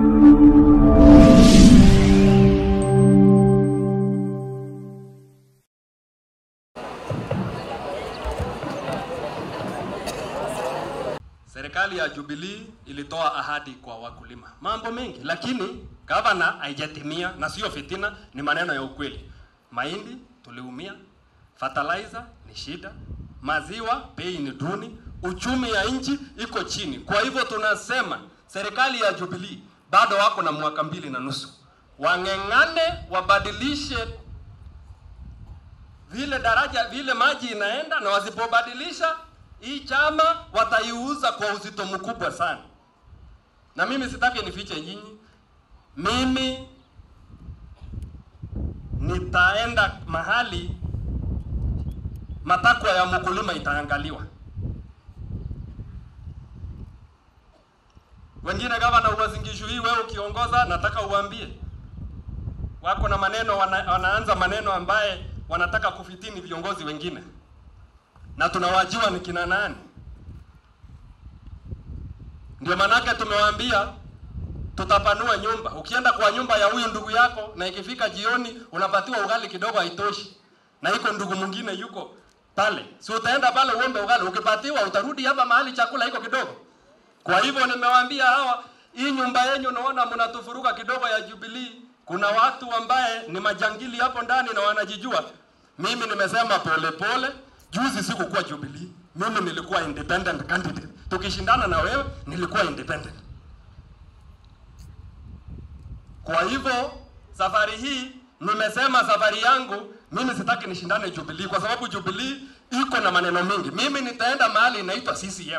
Serikali ya Jubilee ilitoa ahadi kwa wakulima, mambo mengi, lakini gavana haijatimia, na sio fitina, ni maneno ya ukweli. Mahindi tuliumia, fertilizer ni shida, maziwa bei ni duni, uchumi ya nchi iko chini. Kwa hivyo tunasema serikali ya Jubilee bado wako na mwaka mbili na nusu, wang'eng'ane, wabadilishe vile daraja vile maji inaenda, na wasipobadilisha hii chama wataiuza kwa uzito mkubwa sana. Na mimi sitaki nifiche nyinyi, mimi nitaenda mahali matakwa ya mkulima itaangaliwa. Wengine gavana uwazingishu hii, wewe ukiongoza, nataka uambie wako na maneno wana, wanaanza maneno ambaye wanataka kufitini viongozi wengine na tunawajua ni kina nani. Ndio manake tumewaambia tutapanua nyumba. Ukienda kwa nyumba ya huyu ndugu yako na ikifika jioni unapatiwa ugali kidogo, haitoshi, na iko ndugu mwingine yuko pale, si utaenda pale uombe ugali, ukipatiwa utarudi hapa mahali chakula iko kidogo. Kwa hivyo nimewaambia hawa, hii nyumba yenyu naona mnatufuruka kidogo ya Jubilee, kuna watu ambaye ni majangili hapo ndani na wanajijua. Mimi nimesema pole pole, juzi sikukuwa Jubilee, mimi nilikuwa independent candidate. Tukishindana na wewe nilikuwa independent. Kwa hivyo safari hii nimesema safari yangu mimi sitaki nishindane Jubilee kwa sababu Jubilee iko na maneno mengi. Mimi nitaenda mahali inaitwa CCM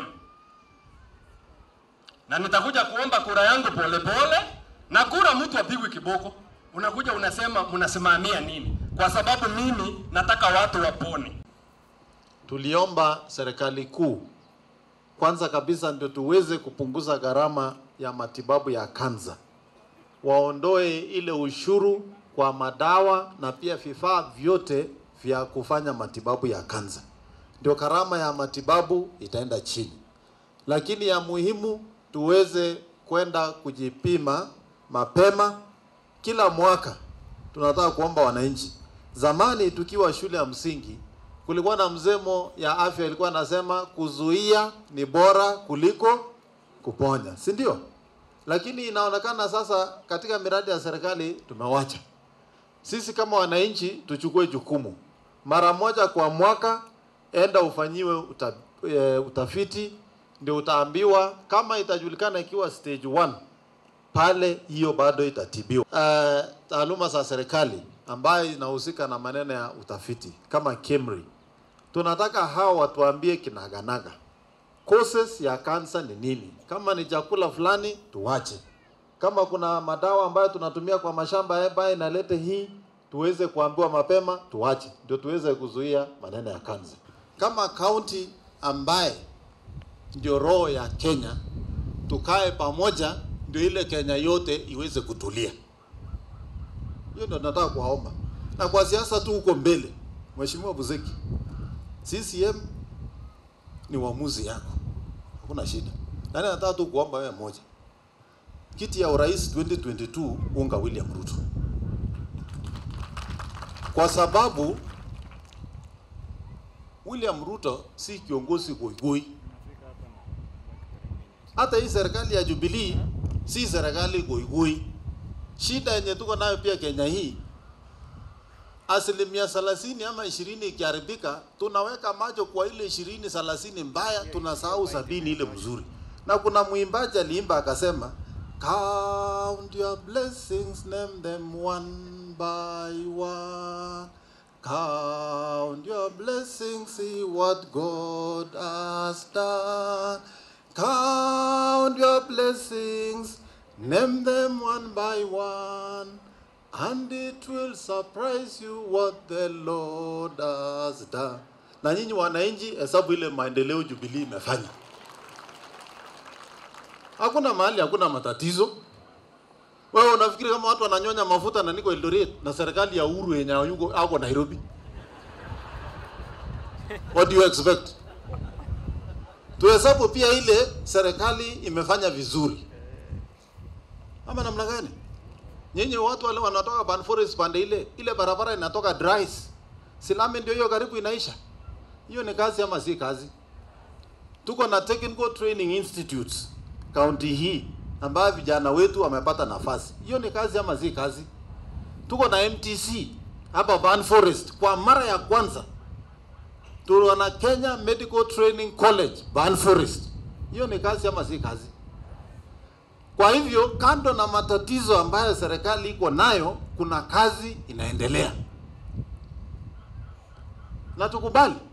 na nitakuja kuomba kura yangu pole pole, na kura mtu apigwi kiboko. Unakuja unasema mnasimamia nini? Kwa sababu mimi nataka watu wapone. Tuliomba serikali kuu kwanza kabisa ndio tuweze kupunguza gharama ya matibabu ya kansa, waondoe ile ushuru kwa madawa na pia vifaa vyote vya kufanya matibabu ya kansa, ndio gharama ya matibabu itaenda chini. Lakini ya muhimu tuweze kwenda kujipima mapema kila mwaka. Tunataka kuomba wananchi, zamani tukiwa shule ya msingi kulikuwa na msemo ya afya ilikuwa nasema kuzuia ni bora kuliko kuponya, si ndio? Lakini inaonekana sasa katika miradi ya serikali tumewacha. Sisi kama wananchi tuchukue jukumu, mara moja kwa mwaka, enda ufanyiwe uta, e, utafiti, ndio utaambiwa kama itajulikana ikiwa stage 1 pale, hiyo bado itatibiwa. Uh, taaluma za serikali ambayo inahusika na maneno ya utafiti kama KEMRI tunataka hao watuambie kinaganaga causes ya kansa ni nini. Kama ni chakula fulani tuwache, kama kuna madawa ambayo tunatumia kwa mashamba ambayo inalete hii, tuweze kuambiwa mapema tuwache, ndio tuweze kuzuia maneno ya kansa. Kama kaunti ambaye ndio roho ya Kenya, tukae pamoja, ndio ile Kenya yote iweze kutulia. Hiyo ndio nataka kuwaomba, na kwa siasa tu huko mbele, Mheshimiwa Buzeki, CCM ni uamuzi yako, hakuna shida. Nani nataka tu kuomba wewe moja, kiti ya urais 2022 unga William Ruto, kwa sababu William Ruto si kiongozi goigoi. Hata hii serikali ya Jubilee si serikali goigoi. Shida yenye tuko nayo pia Kenya hii asilimia thelathini ama ishirini ikiharibika, tunaweka macho kwa ile ishirini thelathini mbaya, tunasahau sabini ile mzuri. Na kuna mwimbaji aliimba akasema, count your blessings, name them one by one. Count your blessings, see what God has done. Count your blessings, name them one by one. And it will surprise you what the Lord has done. Na nyinyi wananchi, hesabu ile maendeleo Jubilee imefanya. Hakuna mahali hakuna matatizo. Wewe unafikiri kama watu wananyonya mafuta na niko Eldoret na serikali ya Uhuru yenye yuko ako Nairobi? What do you expect? Tuhesabu pia ile serikali imefanya vizuri. ama namna gani? Nyinyi watu wale wanatoka Ban Forest pande ile ile barabara inatoka Dries, Silame ndio hiyo karibu inaisha. Hiyo ni kazi ama si kazi? Tuko na Technical Training Institutes kaunti hii ambayo vijana wetu wamepata nafasi. Hiyo ni kazi ama si kazi? Tuko na MTC hapa Ban Forest kwa mara ya kwanza. Tuko na Kenya Medical Training College Ban Forest. Hiyo ni kazi ama si kazi? Kwa hivyo kando na matatizo ambayo serikali iko nayo, kuna kazi inaendelea, na tukubali